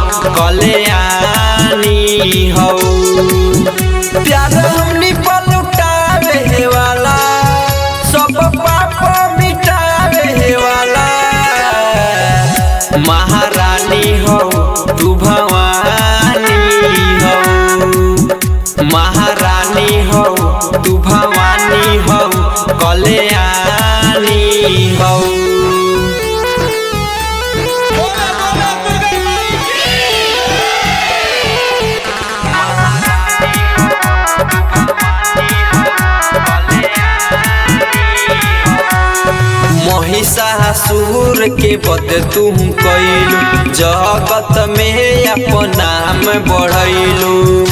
कल्याणी हो प्यार हमनी पर लुटावे वाला सब पाप मिटावे वाला महारानी हो तू भवानी हो महारानी हो तू भवानी हो कल्याणी हो बोला बोला दुर्गा माई की महिषासुर के बद तुम कैलू जगत में अपन नाम बढ़ैलू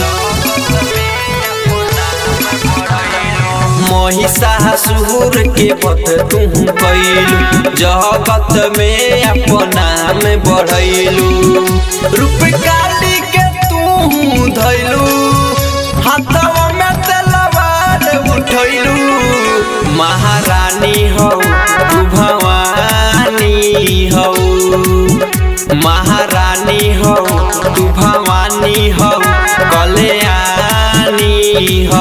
महिषासुर के बद तुम कैलू जगत में अपन नाम बढ़ैलू रूप काली के तू धैलू हाथवा में तलवार उठैलू महारानी हो तू भवानी हो महारानी हो तू भवानी हो कल्याणी हो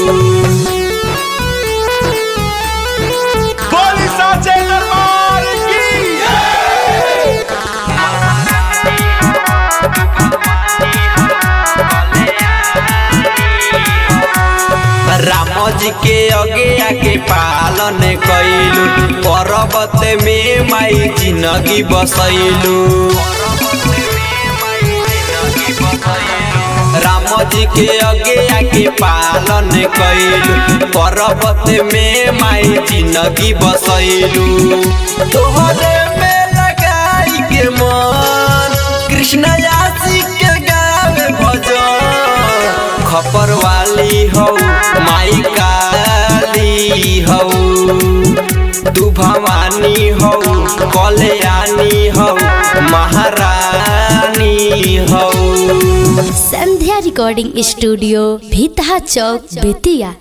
बोली साचे दरबार की राम जी के आगे आगे पालन कैलू पर्वत में माई जिंदगी बसैलू राम जी के आगे आगे पालन कैलू पर्वत में माई जिंदगी बसैलू तोहरे में लगाई के मन कृष्ण यासी के गावे भजन खपर वाली हो माई काली हो तू भवानी हो कल्याणी हो महारानी हो संध्या रिकॉर्डिंग स्टूडियो भीतहा चौक बेतिया